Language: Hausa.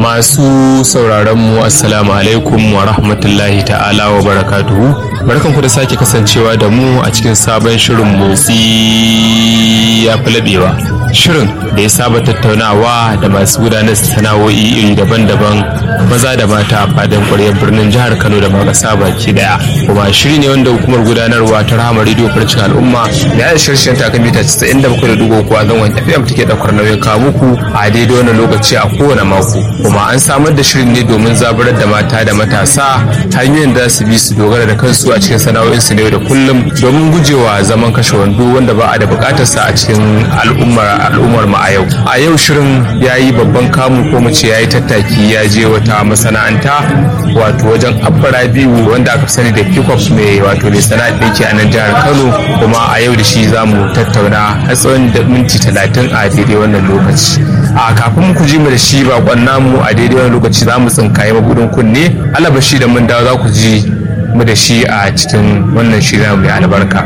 Masu sauraron mu assalamu alaikum wa rahmatullahi ta'ala wa barakatuhu. Barkanku da sake kasancewa da mu a cikin sabon shirin motsi ya fi laɓewa. Shirin da ya saba tattaunawa da masu gudanar sana'o'i iri daban-daban maza da mata a fadin ƙwaryar birnin jihar Kano da Magasa baki daya. Kuma shiri ne wanda hukumar gudanarwa ta Rahama Radio Farcin Al'umma da ya shirshen ta kan mita 97.3 a zangon FM take ɗaukar nauyin kawo muku a daidai wannan lokaci a kowane mako. kuma an samar da shirin ne domin zaburar da mata da matasa hanyoyin da su bi su dogara da kansu a cikin sana'o'insu ne da kullum domin gujewa zaman kashe wando wanda ba a da bukatar sa a cikin al'ummar al'ummar mu a yau a yau shirin ya yi babban kamu ko mu ce ya yi tattaki ya je wata masana'anta wato wajen abbara biyu wanda aka sani da pickup mai wato mai sana'ar ɗinki a nan jihar kano kuma a yau da shi za mu tattauna har tsawon da minti talatin a daidai wannan lokaci a kafin ku ji mu da shi bakon namu a daidai wani lokaci za mu tsinkaye mabudin kunne alabashi da mun dawo za ku ji mu da shi a cikin wannan shirin mai albarka